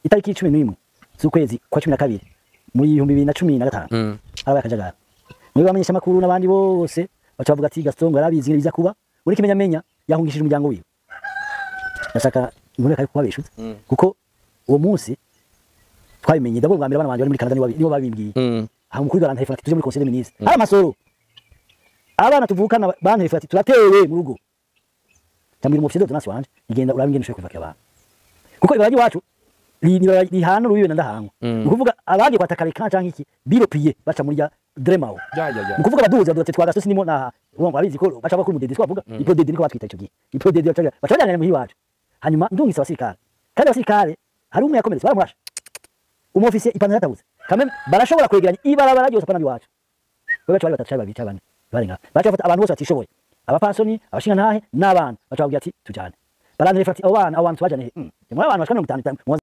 itariki cumi n'imwe z'ukwezi kwa cumi na kabiri mu bihumbi bibiri na cumi na gatanu Mm. harabaye akajagari muri bamenyesha amakuru n'abandi bose baca bavuga ati Gaston ngo yarabizi biza kuba uri kimenyamenya yahungishije umuryango wiwe ndashaka iboneka yuko babeshutse Mm. kuko uwo munsi twabimenye ndabwo bwa mbere abana banje bari muri Canada nibo babi- nibo babimbwiye Mm. aha mukuru barantelefona ati tuje muri conseil des ministres hari amasoro abana tuvukana bantelefona ati turatewe mu rugo tambira umufisier d'ordonnance wanje igenda urabe ingene ushoboye kuvakira abantu kuko ibara ry'iwacu ri- ni ibara rihana urubibe na ndahangwa Mm. ni ukuvuga abagiye kwataka reka canke iki biropiye baca muri ya dremao Ya ya ya. ni ukuvuga abaduhuza baduha ati twagasosi nimo na uwo abizi ko baca bakora umudede twavuga iprodede niko batwita icyo gihe iprodede baca baca bajyana muhi wacu hanyuma ndungitse abasirikare kandi abasirikare hari umwe yakomeretse baramurashe umofisiye ipantaro yatabuze kameme barashobora kwegeranya ibarabara ryose apana biwacu we baca bari batatu cyangwa babiri cyangwa bane barenga baca bafata abantu bose batishoboye abapasoni abashingantahe n'abana baca babwira ati tujyane barantelefona ati abo bana abo bantu tubajyane he muri abantu bashika mirongo itanu itanu